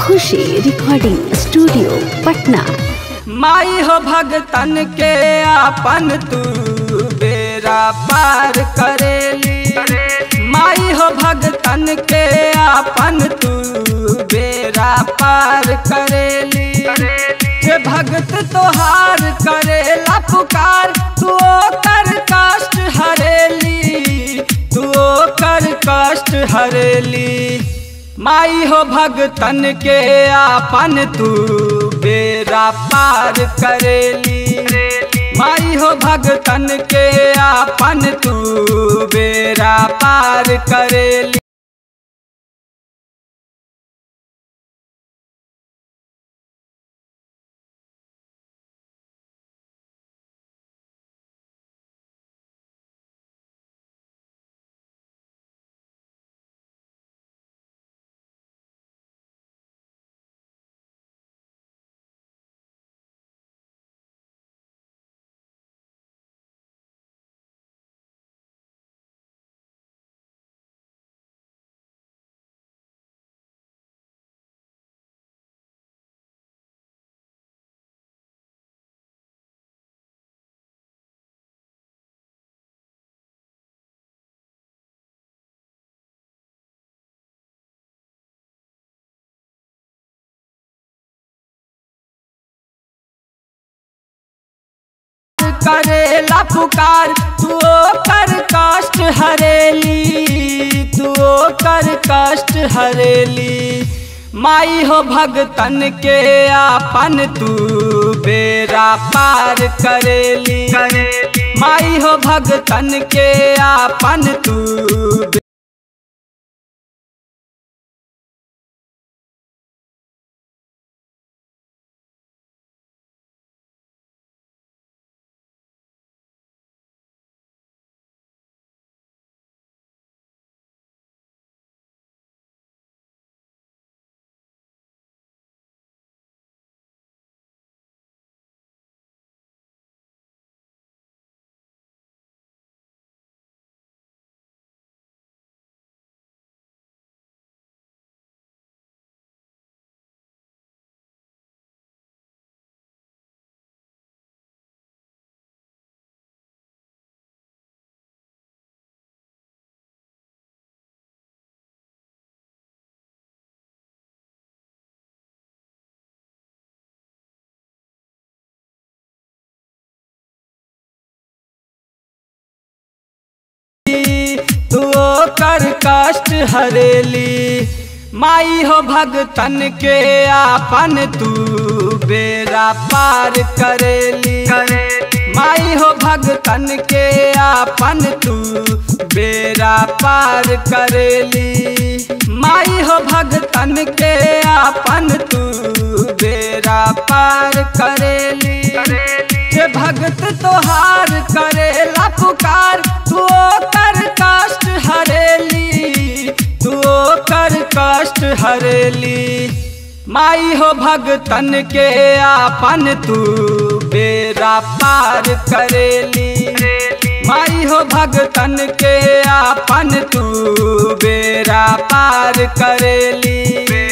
खुशी recording studio Patna माई हो भगतन के आपन तू बेरा पार करेली माई हो भगतन के आपन तू बेरा पार करेली जे भगत तोहार करेला पुकार तू कर कष्ट हरेली तू कर कष्ट हरेली माई हो भगतन के आपन तू बेरा पार करेली माई हो भगतन के आपन तू बेरा पार करेली करेला पुकार तू कर कष्ट हरेली तू कर कष्ट हरेली माई हो भगतन के आपन तू बेरा पार करेली माई हो भगतन के आपन तू तू कर कष्ट हरेली माई हो भगतन के आपन तू बेरा पार करेली माई हो भगतन के आपन तू बेरा पार करेली माई हो भगतन के आपन तू बेरा पार करेली जे भगत तोहार करेला पुकार तू कर कष्ट हरेली तू कर कष्ट हरेली माई हो भगतन के आपन तू बेरा पार करेली माई हो भगतन के आपन तू बेरा पार करेली